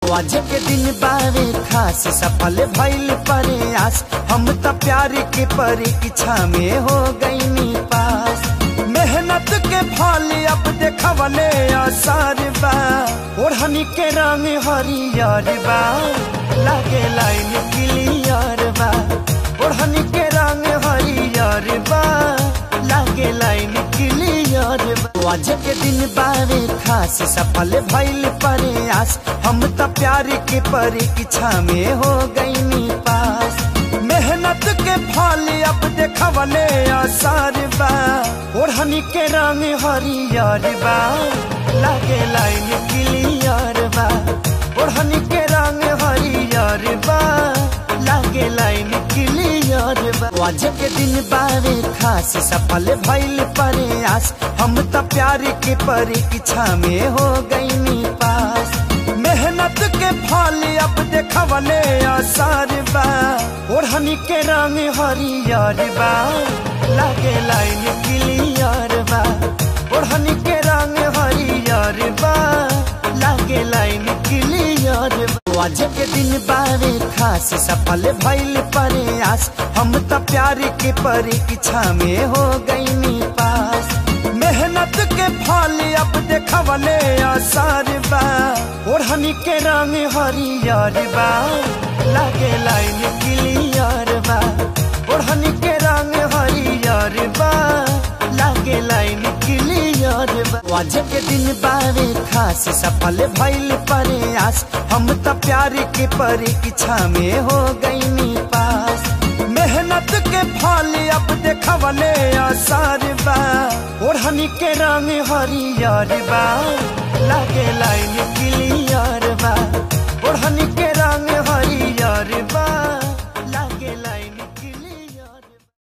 आज के दिन बावे खास सफल भइल प्रयास हम त प्यार के परीक्षा में हो गईनी पास मेहनत के फल अब देखवले आसार बा ओढ़नी के रंग हरियर बा लागे लाइन क्लियर बा ओढ़नी के रंग हरियर बा लागे लाइन क्लियर बा आज के दिन बावे खास सफल भइल प्रयास हम त प्यार के परीक्षा में हो गईनी पास मेहनत के फल अब देखवले आसार बा ओढ़नी के रंग हरियर बा लागे लाइन क्लियर बा ओढ़नी के रंग हरियर बा लागे लाइन क्लियर बा आज के दिन बावे खास सफल भइल प्रयास हम त प्यार के परीक्षा में हो गईनी पास मेहनत के फल अब देखवले आसार बा ओढ़नी के रंग हरियर बा लागे लाइन क्लियर बा ओढ़नी के रंग हरियर बा लागे लाइन क्लियर बा आज के दिन बावे खास सफल भइल प्रयास हम त प्यार के परीक्षा में हो गईनी पास मेहनत के फल अब देखवले आसार बा ओढ़नी के रंग हरियर बा लागे लाइन क्लियर बा ओढ़नी के रंग हरियर बा लागे लाइन क्लियर बा आज के दिन बावे खास सफल भइल प्रयास हम त प्यार के परीक्षा में हो गईनी पास मेहनत के फल अब देखवले आसार बा ओढ़नी के रंग हरियर बा लागे लाइन क्लियर बा